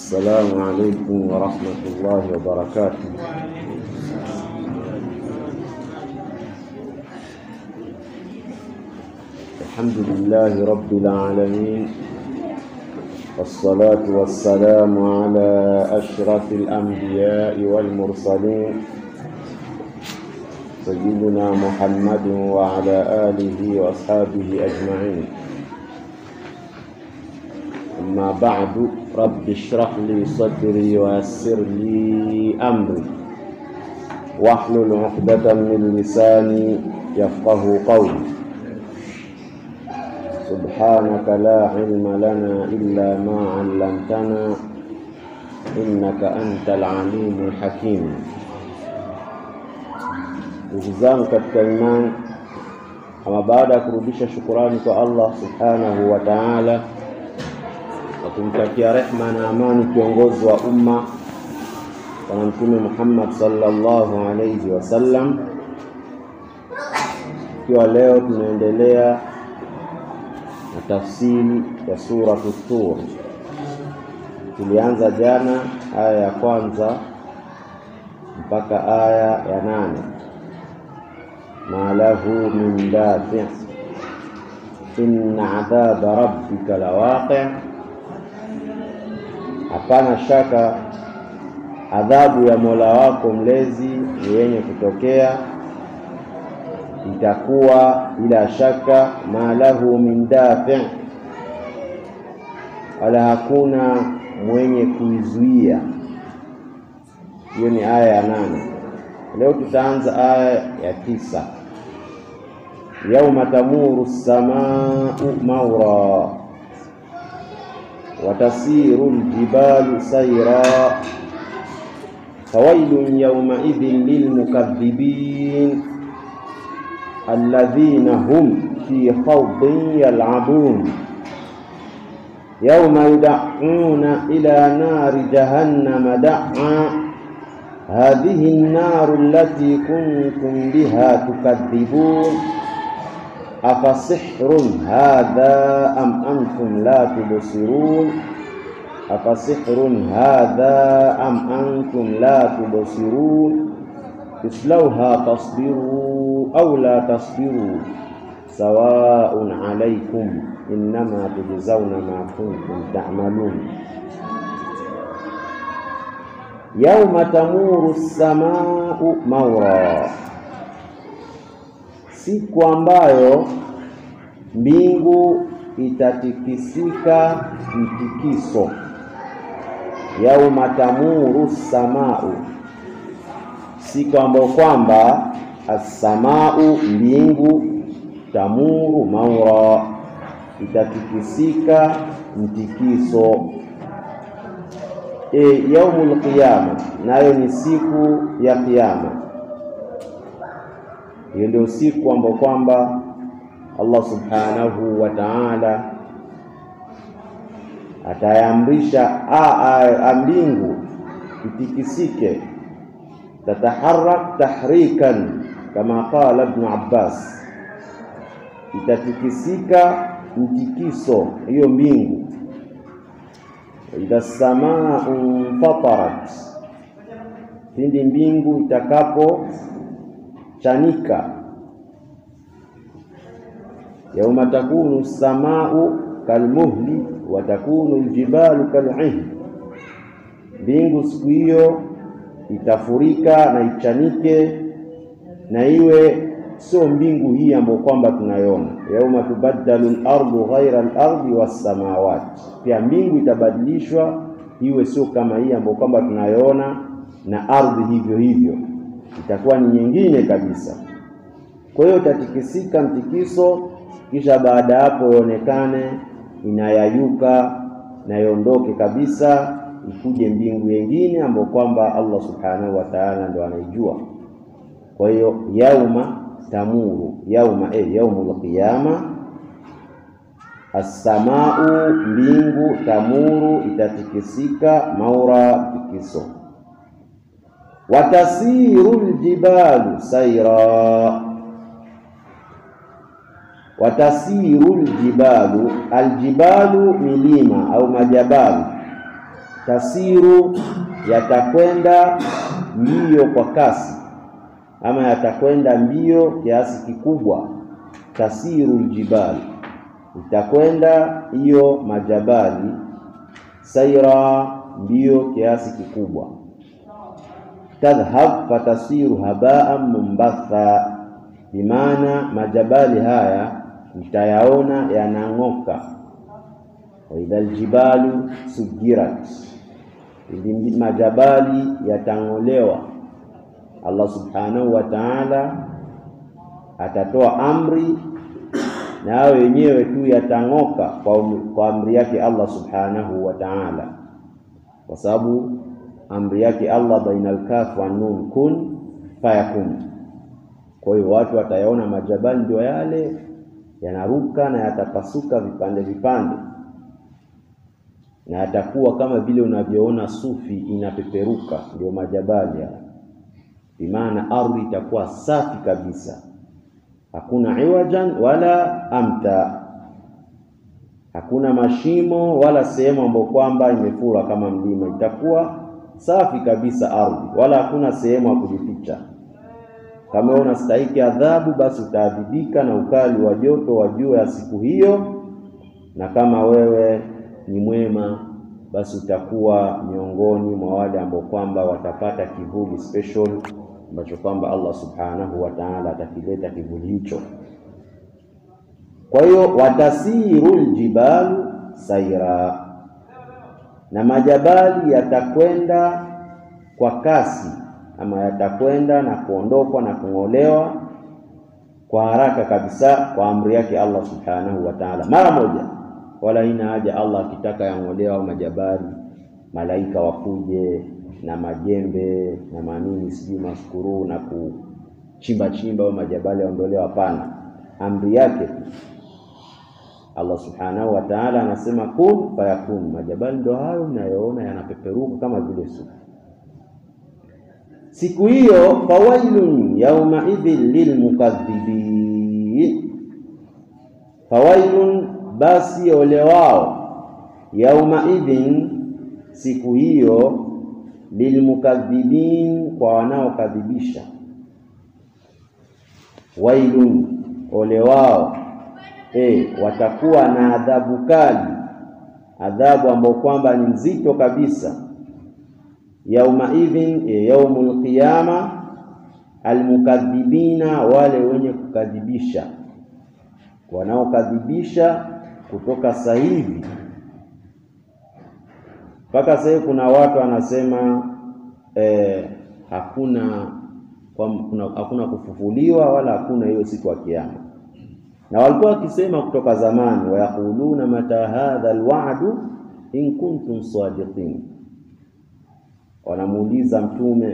السلام عليكم ورحمة الله وبركاته الحمد لله رب العالمين والصلاة والسلام على أشرف الأنبياء والمرسلين سيدنا محمد وعلى آله وأصحابه أجمعين أما بعد رب اشرح لي صدري ويسر لي أمري واحلل عقدة من لساني يفقه قولي سبحانك لا علم لنا إلا ما علمتنا إنك أنت العليم الحكيم ndugu zangu katika imani, ama baada ya kurudisha shukurani kwa Allah subhanahu wa ta'ala na kumtakia rehma na amani kiongozi wa umma Bwana Mtume Muhammad sallallahu alayhi wasallam, ikiwa leo tunaendelea na tafsiri ya suratu Tur. Tulianza jana aya ya kwanza mpaka aya ya nane ma lahu min dafi inna adhaba rabbika lawaqi, hapana shaka adhabu ya Mola wako mlezi ni yenye kutokea, itakuwa bila shaka. Ma lahu min dafi, wala hakuna mwenye kuizuia. Hiyo ni aya ya nane. Leo tutaanza aya ya tisa. Yauma tamuru ssamau maura watasiru ljibalu saira fawailun yaumaidhin lilmukadhibin alladhina hum fi khawdin yal'abun yauma yud'una ila nari jahannama da'a hadhihi an-naru allati kuntum biha tukadhibun afasihrun hadha am antum la tubsirun afasihrun hadha am antum la tubsirun islauha tasbiru aw la tasbiru sawaun alaykum innama tujzauna ma kuntum ta'malun yauma tamuru ssamau maura, siku ambayo mbingu itatikisika mtikiso. Yauma tamuru ssamau, siku ambayo kwamba assamau, mbingu, tamuru maura, itatikisika mtikiso. E, yaumul qiyama nayo ni siku ya Kiyama. Hiyo ndio siku ambayo kwamba Allah subhanahu wa ta'ala atayamrisha mbingu itikisike, tataharak tahrikan kama qala Ibn Abbas, itatikisika mtikiso hiyo mbingu idha samaa infatarat, pindi mbingu itakapo chanika. Yauma takunu samau kalmuhli wa takunu aljibalu kal'ihn, mbingu siku hiyo itafurika na ichanike na iwe sio mbingu hii ambayo kwamba tunaiona. Yauma tubaddalu al-ardu ghaira al-ardi was-samawati, pia mbingu itabadilishwa iwe sio kama hii ambayo kwamba tunaiona, na ardhi hivyo hivyo itakuwa ni nyingine kabisa. Kwa hiyo itatikisika mtikiso, kisha baada ya hapo ionekane inayayuka na iondoke kabisa, ikuje mbingu yengine ambayo kwamba Allah subhanahu wa ta'ala ndo anaijua. Kwa hiyo yauma tamuru yauma eh, yaumul qiyama assamau, mbingu, tamuru itatikisika, maura tikiso, watasiru ljibalu saira, watasiru ljibalu, aljibalu milima au majabalu tasiru, yatakwenda mbio kwa kasi, ama yatakwenda mbio kiasi kikubwa. Tasiru ljibali, itakwenda hiyo majabali, saira, mbio kiasi kikubwa. Tadhhab fatasiru habaan mumbatha, bimaana majabali haya utayaona yanang'oka. wa idha aljibalu sujirat, ili majabali yatang'olewa. Allah subhanahu wa ta'ala atatoa amri na hao wenyewe tu yatang'oka kwa, kwa amri yake Allah subhanahu wa ta'ala, kwa sababu amri yake Allah bainal kaf wa nun kun fayakun. Kwa hiyo watu watayaona majabali ndio yale yanaruka na yatapasuka vipande vipande, na yatakuwa kama vile unavyoona sufi inapeperuka, ndio majabali haya. Bimaana ardhi itakuwa safi kabisa, hakuna iwajan wala amta, hakuna mashimo wala sehemu ambayo kwamba imefura kama mlima. Itakuwa safi kabisa ardhi, wala hakuna sehemu ya kujificha. Kama wewe unastahiki adhabu, basi utaadhibika na ukali wa joto wa jua ya siku hiyo, na kama wewe ni mwema, basi utakuwa miongoni mwa wale ambao kwamba watapata kivuli special ambacho kwamba Allah subhanahu wa ta'ala atakileta kivuli hicho. Kwa hiyo watasiru ljibalu saira, na majabali yatakwenda kwa kasi ama yatakwenda na kuondokwa na kung'olewa kwa haraka kabisa kwa amri yake Allah subhanahu wa ta'ala, mara moja. Wala ina haja Allah akitaka yang'olewa au majabali, malaika wakuje na majembe na manini sijui maskuru na kuchimba chimba au majabali yaondolewa. Hapana, amri yake tu. Allah subhanahu wa ta'ala anasema kun fayakun. Majabali ndio hayo mnayoona yanapeperuka kama vile sufu Siku hiyo fawailun yauma idhin lilmukadhibin, fawailun, basi ole wao, yauma idhin, siku hiyo, lilmukadhibin, kwa wanaokadhibisha. Wailun, ole wao, e, watakuwa na adhabu kali, adhabu ambayo kwamba ni nzito kabisa yauma idhin yaumul qiyama, almukadhibina, wale wenye kukadhibisha, wanaokadhibisha kutoka sasa hivi mpaka sasa hivi. Kuna watu wanasema eh, hakuna kwa, kuna, hakuna kufufuliwa wala hakuna hiyo siku ya Kiyama, na walikuwa wakisema kutoka zamani, wayaquluna mata hadha alwa'du in kuntum sadiqin wanamuuliza Mtume,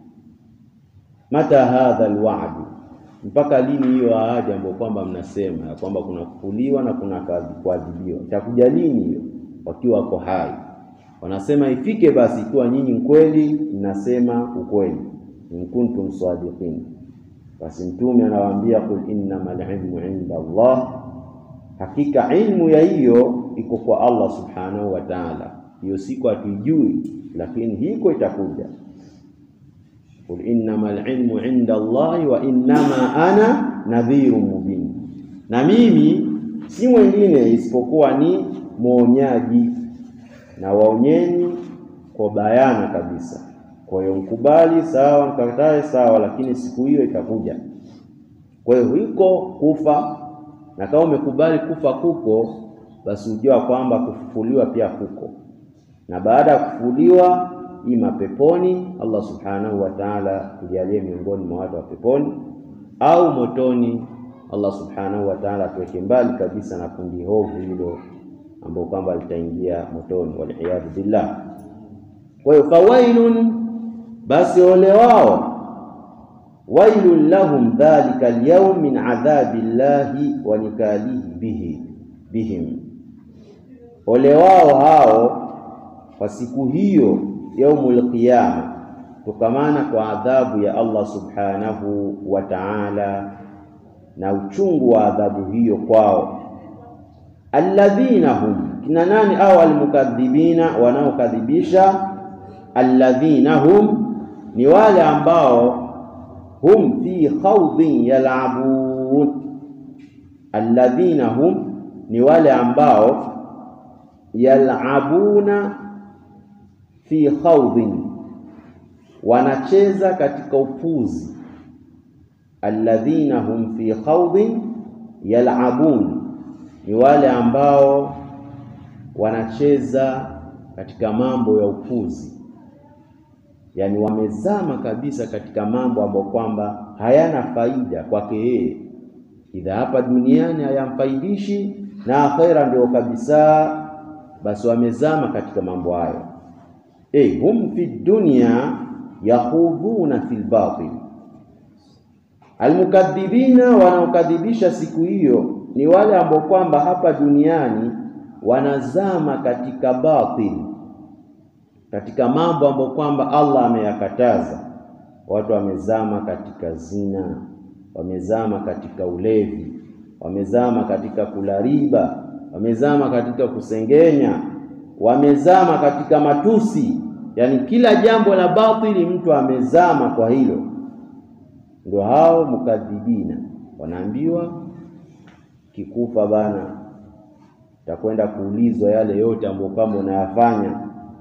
mata hadha alwa'du, mpaka lini hiyo ahadi ambayo kwamba mnasema ya kwamba kuna kufuliwa na kuna kuadhibiwa, itakuja lini hiyo? Wakiwa wako hai wanasema ifike basi, ikiwa nyinyi kweli mnasema ukweli, in kuntum sadiqin. Basi Mtume anawaambia qul innamal ilmu inda Allah, hakika ilmu ya hiyo iko kwa Allah subhanahu wa ta'ala. Hiyo siku hatuijui lakini hiko itakuja. Qul innamal ilmu inda Allahi wa innama ana nadhirun mubin, na mimi si mwingine isipokuwa ni mwonyaji na waonyeni kwa bayana kabisa. Kwa hiyo mkubali sawa, mkatae sawa, lakini siku hiyo itakuja. Kwa hiyo hiko kufa, na kama umekubali kufa kuko, basi ujua kwamba kufufuliwa pia kuko na baada ya kufufuliwa ima peponi, Allah subhanahu wa ta'ala tujalie miongoni mwa watu wa peponi, au motoni, Allah subhanahu wa ta'ala atuweke mbali kabisa na kundi hovu hilo ambao kwamba litaingia motoni, waliyadhu billah. Kwa hiyo fawailun, basi ole wao, wailun lahum dhalika alyawm min adhabi llahi wa nikalihi bihi bihim, ole wao hao kwa siku hiyo yaumul qiyama, kutokamana kwa adhabu ya Allah subhanahu wa ta'ala na uchungu wa adhabu hiyo kwao. Alladhina hum, kina nani? Au almukadhibina, wanaokadhibisha. Alladhina hum, ni wale ambao hum fi khawdin yal'abun. Alladhina hum, ni wale ambao yal'abuna fi khawdin, wanacheza katika upuzi. Alladhina hum fi khawdin yal'abun ni wale ambao wanacheza katika mambo ya upuzi, yaani wamezama kabisa katika mambo ambayo kwamba hayana faida kwake yeye, idha hapa duniani hayamfaidishi na akhera ndio kabisa, basi wamezama katika mambo hayo. E, hum fi dunya yakhudhuna fil batil. Almukadhibina, wanaokadhibisha siku hiyo ni wale ambao kwamba hapa duniani wanazama katika batil, katika mambo ambayo kwamba Allah ameyakataza. Watu wamezama katika zina, wamezama katika ulevi, wamezama katika kula riba, wamezama katika kusengenya, wamezama katika matusi, yaani kila jambo la batili mtu amezama kwa hilo. Ndio hao mukadhibina wanaambiwa kikufa bana, takwenda kuulizwa yale yote ambayo kwamba unayafanya.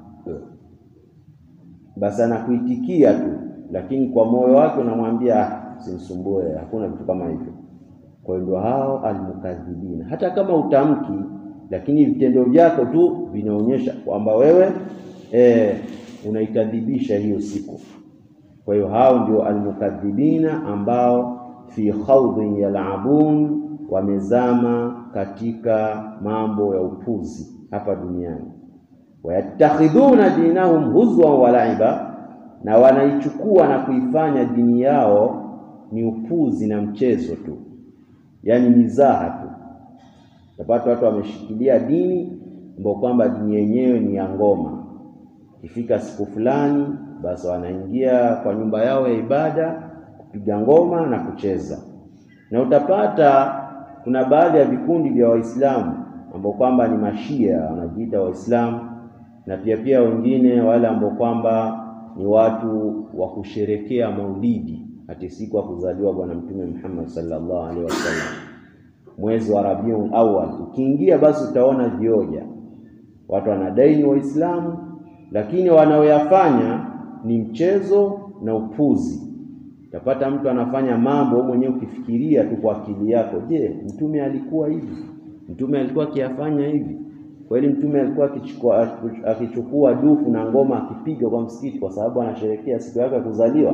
Basi anakuitikia tu, lakini kwa moyo wake unamwambia usinisumbue, hakuna vitu kama hivyo. Kwa hiyo ndio hao almukadhibina, hata kama utamki, lakini vitendo vyako tu vinaonyesha kwamba wewe e, unaikadhibisha hiyo siku. Kwa hiyo hao ndio almukadhibina ambao fi khawdin yal'abun wamezama katika mambo ya upuzi hapa duniani. Wayattakhidhuna dinahum huzwan wa laiba, na wanaichukua na kuifanya dini yao ni upuzi na mchezo tu, yaani mizaha tu. Tapata watu wameshikilia dini ambao kwamba dini yenyewe ni ya ngoma. Ikifika siku fulani, basi wanaingia kwa nyumba yao ya ibada kupiga ngoma na kucheza, na utapata kuna baadhi ya vikundi vya Waislamu ambao kwamba ni mashia wanajiita Waislamu, na pia pia wengine wale ambao kwamba ni watu wa kusherekea maulidi, hati siku ya kuzaliwa Bwana Mtume Muhammad sallallahu alaihi wasallam, mwezi wa Rabiul Awwal ukiingia, basi utaona vioja, watu wanadai ni Waislamu, lakini wanaoyafanya ni mchezo na upuzi. Utapata mtu anafanya mambo mwenyewe, ukifikiria tu kwa akili yako, je, mtume alikuwa hivi? Mtume alikuwa akiyafanya hivi kweli? Mtume alikuwa akichukua akichukua dufu na ngoma akipiga kwa msikiti kwa sababu anasherehekea siku yake ya kuzaliwa?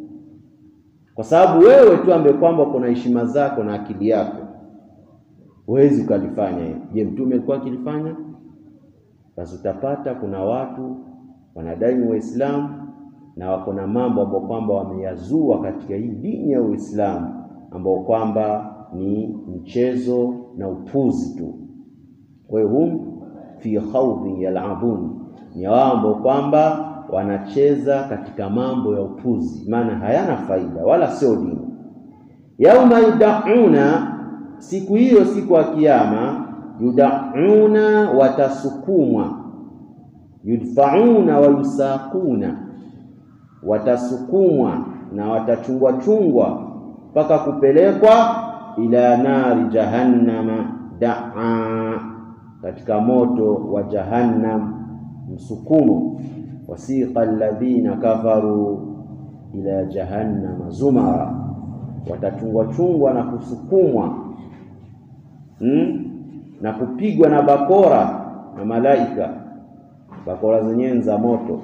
Kwa sababu wewe tu ambaye kwamba kuna heshima zako na akili yako huwezi ukalifanya hiyo. Je, mtume alikuwa akilifanya? Basi utapata kuna watu wanadai ni Waislamu na wako na mambo ambayo kwamba wameyazua katika hii dini ya Uislamu ambao kwamba ni mchezo na upuzi tu. Kwa hiyo hum fi khawdin yal'abun, ni wao ambao kwamba wanacheza katika mambo ya upuzi, maana hayana faida wala sio dini. Yauma yudauna, siku hiyo, siku ya Kiyama, yudauna, watasukumwa, yudfauna wa yusaquna watasukumwa na watachungwa chungwa mpaka kupelekwa ila nari jahannama daa, katika moto wa Jahannam msukumo. Wasiqa alladhina kafaru ila jahannama zumara, watachungwa chungwa na kusukumwa hmm? na kupigwa na bakora na malaika, bakora zenyewe za moto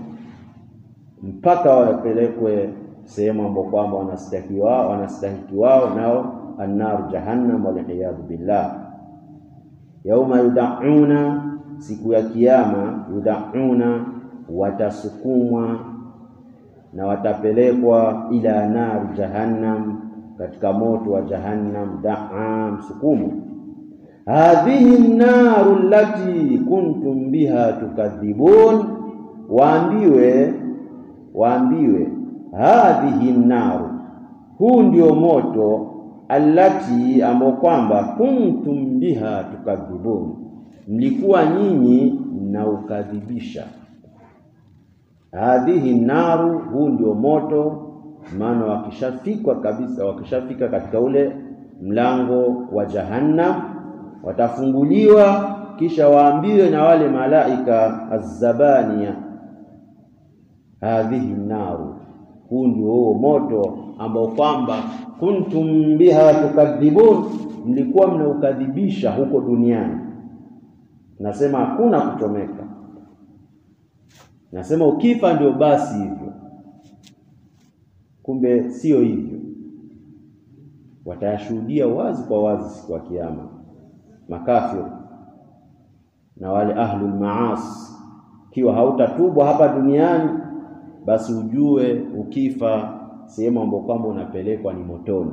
mpaka wapelekwe sehemu ambapo kwamba wanastahiki wao wanastahiki wao nao annar jahannam, waliyadhu billah. Yauma yudauna, siku ya Kiyama, yudauna, watasukumwa na watapelekwa ila nar jahannam, katika moto wa Jahannam, daa, msukumo. Hadhihi naru allati kuntum biha tukadhibun, waambiwe waambiwe hadhihi naru, huu ndio moto, allati ambao kwamba kuntum biha tukadhibun, mlikuwa nyinyi mnaukadhibisha. Hadhihi naru, huu ndio moto. Maana wakishafikwa kabisa, wakishafika katika ule mlango wa Jahannam, watafunguliwa kisha waambiwe na wale malaika azzabania, hadhihi naru, huu ndio huo moto ambao kwamba kuntum biha tukadhibun, mlikuwa mnaukadhibisha huko duniani. Nasema hakuna kuchomeka, nasema ukifa ndio basi hivyo. Kumbe sio hivyo, watayashuhudia wazi kwa wazi siku ya Kiyama makafiri na wale ahlul maasi. Ikiwa hautatubwa hapa duniani, basi ujue ukifa sehemu ambayo kwamba unapelekwa ni motoni.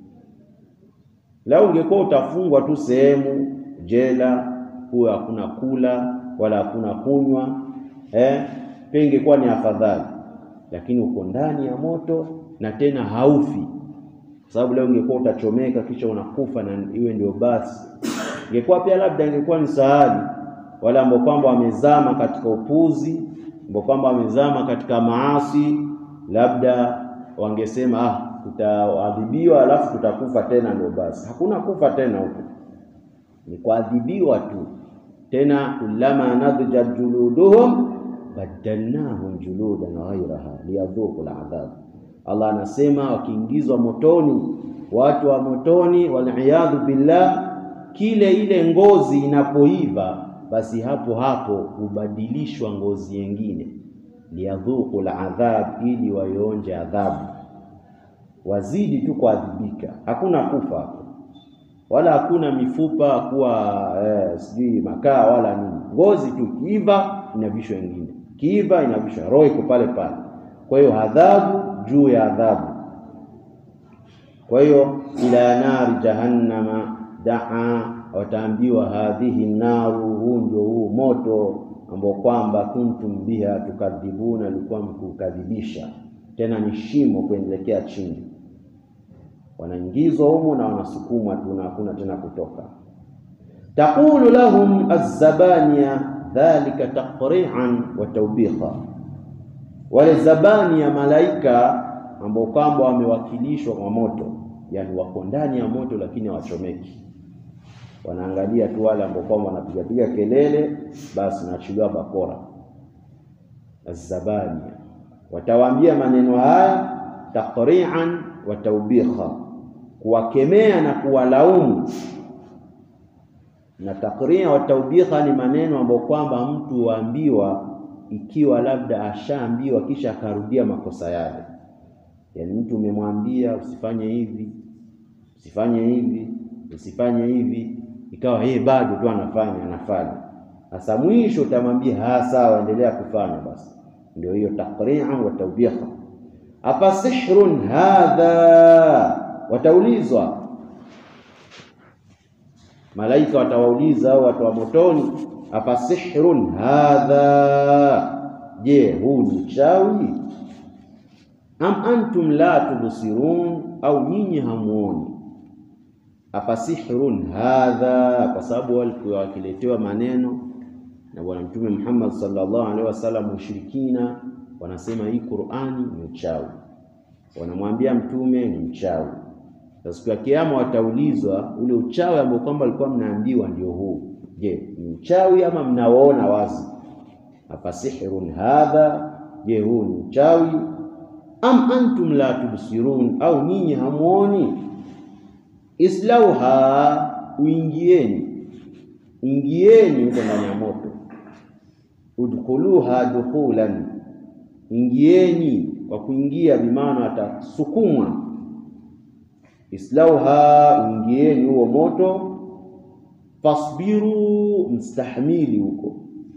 Lau ungekuwa utafungwa tu sehemu jela, huyo hakuna kula wala hakuna kunywa, eh, pia ingekuwa ni afadhali, lakini uko ndani ya moto na tena haufi, kwa sababu leo ungekuwa utachomeka kisha unakufa na iwe ndio basi, ingekuwa pia labda ingekuwa ni sahali wale ambao kwamba wamezama katika upuzi, ambao kwamba wamezama katika maasi, labda wangesema ah, tutaadhibiwa alafu tutakufa tena, ndio basi. Hakuna kufa tena huko, ni kuadhibiwa tu. Tena kullama nadjat juluduhum badalnahum juludan ghairaha liyadhuqu aladhab. Allah anasema wakiingizwa motoni, watu wa motoni, waliyadhu billah, kile ile ngozi inapoiva basi hapo hapo hubadilishwa ngozi nyingine, liyadhuqu aladhab, ili waionje adhabu, wazidi tu kuadhibika. Hakuna kufa hapo, wala hakuna mifupa kuwa eh, sijui makaa wala nini. Ngozi tu kiiva inavishwa nyingine, kiiva inavishwa, roho iko pale pale. Kwa hiyo adhabu juu ya adhabu. Kwa hiyo ila nari jahannama daa wataambiwa hadhihi naru, huu ndio huu moto ambao kwamba kuntum biha tukadhibuna, alikuwa mkukadhibisha. Tena ni shimo kuendelekea chini, wanaingizwa humo na wanasukumwa tu na hakuna tena kutoka. Taqulu lahum azzabania dhalika taqri'an wa tawbiqa, wale zabania malaika ambao kwamba wamewakilishwa kwa moto, yani wako ndani ya moto lakini hawachomeki wanaangalia tu wale ambao kwamba wanapiga piga kelele, basi naachiliwa bakora. Azzabania watawaambia maneno haya taqri'an wa tawbiha, kuwakemea na kuwalaumu. Na taqri'a wa tawbiha ni maneno ambayo kwamba mtu waambiwa ikiwa labda ashaambiwa kisha akarudia makosa yale, yaani mtu umemwambia usifanye hivi, usifanye hivi, usifanye hivi ikawa yeye bado tu anafanya anafanya. Sasa mwisho utamwambia ha, sawa, endelea kufanya. Basi ndio hiyo taqri'an wa tawbiha. Afa sihrun hadha, wataulizwa malaika, watawauliza au watu wa motoni, afa sihrun hadha, je, huu ni uchawi? Am antum la tubsirun, au nyinyi hamuoni afasihrun hadha, kwa sababu walikuwa wakiletewa maneno na Bwana Mtume Muhammad sallallahu alaihi wasallam. Mushirikina wanasema hii Qur'ani ni uchawi, wanamwambia Mtume ni mchawi. Sasa siku ya Kiyama wataulizwa ule uchawi ambao kwamba walikuwa mnaambiwa ndio huu, je, ni uchawi ama mnaoona wazi? Afasihrun hadha, je, huu ni uchawi? Am antum la tubsirun, au nyinyi hamuoni? Islauha, uingieni, ingieni huko ndani ya moto. Udkhuluha dukhulan, ingieni kwa kuingia, bimaana watasukumwa. Islauha, uingieni huo moto. Fasbiru, mstahimili huko.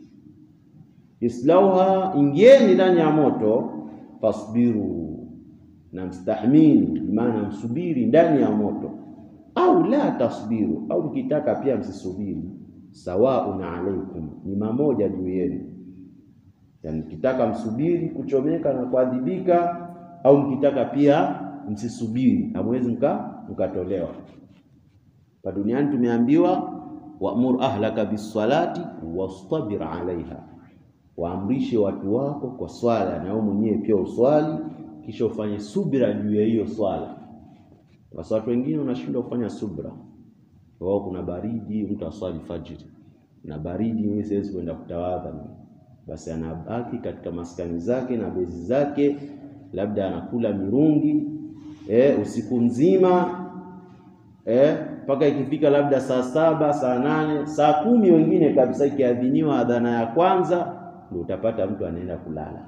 Islauha, ingieni ndani ya moto. Fasbiru, na mstahimili, bimaana msubiri ndani ya moto au la tasbiru, au mkitaka pia msisubiri. Sawaun alaikum, ni mamoja juu yenu. Yani mkitaka msubiri kuchomeka na kuadhibika, au mkitaka pia msisubiri, hamwezi mka mkatolewa. Pa duniani tumeambiwa wamur ahlaka bisalati wastabir alaiha, waamrishe watu wako kwa swala, na wewe mwenyewe pia uswali, kisha ufanye subira juu ya hiyo swala. Basi watu wengine wanashindwa kufanya subra, wao kuna baridi, mtu aswali fajiri na baridi, mimi siwezi kwenda kutawadha mimi. Basi anabaki katika maskani zake na bezi zake, labda anakula mirungi eh, usiku mzima mpaka eh, ikifika labda saa saba saa nane saa kumi wengine kabisa, ikiadhiniwa adhana ya kwanza ndio utapata mtu anaenda kulala.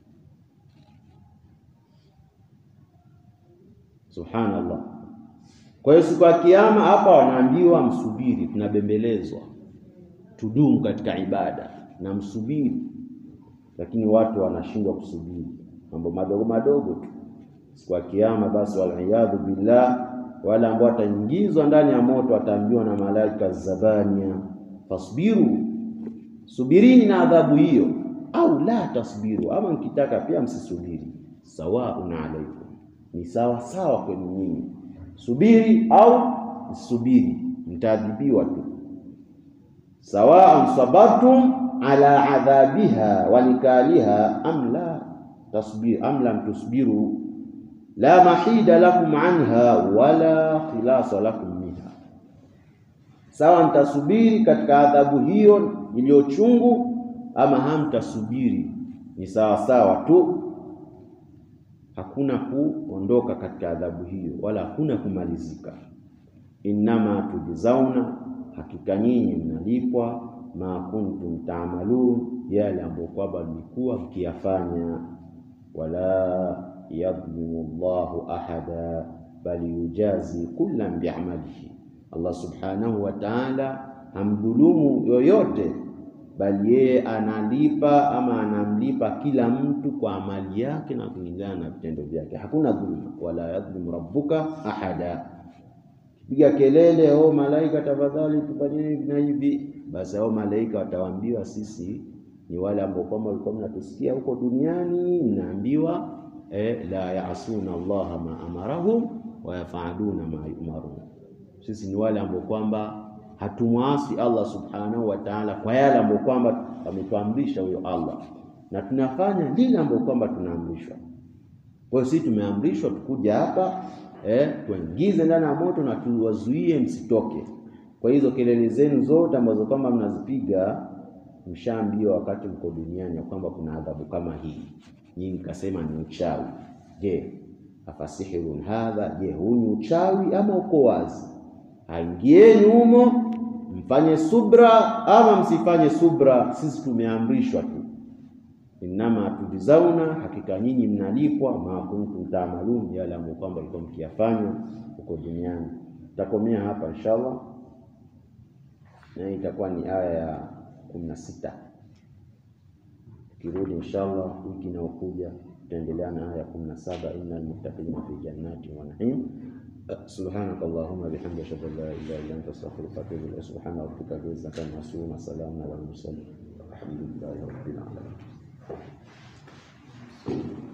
Subhanallah. Kwa hiyo siku ya Kiyama hapa wanaambiwa msubiri, tunabembelezwa tudumu katika ibada na msubiri, lakini watu wanashindwa kusubiri mambo madogo madogo tu. Siku ya Kiyama basi, waliyadhu billah, wale ambao wataingizwa ndani ya moto wataambiwa na malaika zabania, fasbiru, subirini na adhabu hiyo, au la tasbiru, ama mkitaka pia msisubiri, sawaun alaikum, ni sawa sawa kwenu nyinyi, subiri au msubiri, mtaadhibiwa tu sawaan sabartum ala adhabiha wanikaliha am la tasbir am lam tusbiru la mahida lakum anha wala khilasa lakum minha, sawa mtasubiri katika adhabu hiyo iliyochungu, ama hamtasubiri, ni sawa sawa tu, hakuna kuondoka katika adhabu hiyo wala hakuna kumalizika. Innama tujzauna hakika nyinyi mnalipwa ma kuntum taamalun, yale ambayo kwamba mlikuwa mkiyafanya. Wala yadhlimu Allahu ahada bali yujazi kullan biamalihi, Allah subhanahu wa ta'ala hamdhulumu yoyote, bali yeye analipa ama anamlipa kila mtu kwa amali yake na kulingana na vitendo vyake, hakuna dhulma. Wala yadhlimu rabbuka ahada piga kelele, oh malaika, tafadhali tufanyeni hivi na hivi, basi hao malaika watawaambiwa, sisi ni wale ambao kwamba walikuwa mnatusikia huko duniani, mnaambiwa eh, la yaasuna Allaha ma amarahum wa yafaluna ma yumarun. Sisi ni wale ambao kwamba hatumwasi Allah subhanahu wa ta'ala kwa yale ambao kwamba ametuamrisha huyo Allah, na tunafanya lile ambao kwamba tunaamrishwa. Kwa hiyo sisi tumeamrishwa tukuja hapa Eh, tuingize ndani ya moto na tuwazuie msitoke. Kwa hizo kelele zenu zote ambazo kwamba mnazipiga, mshaambiwa wakati mko duniani ya kwamba kuna adhabu kama hii. Nyinyi kasema ni uchawi. Je, afasihirun hadha? Je, huu ni uchawi ama uko wazi? Aingieni humo, mfanye subra ama msifanye subra, sisi tumeamrishwa tu Innama tujizauna, hakika nyinyi mnalipwa ma kuntum taamalun, yale ambayo kwamba alikuwa mkiyafanya huko duniani. Tutakomea hapa inshallah, na itakuwa ni aya ya kumi na sita. Tukirudi inshallah wiki inayokuja tutaendelea na aya ya kumi na saba innal muttaqina fi jannati wa na'im. Subhanaka Allahumma bihamdika ashhadu an la ilaha illa anta astaghfiruka wa atubu ilayk. Subhana rabbika rabbil izzati amma yasifun wa salamun alal mursalin walhamdulillahi rabbil alamin.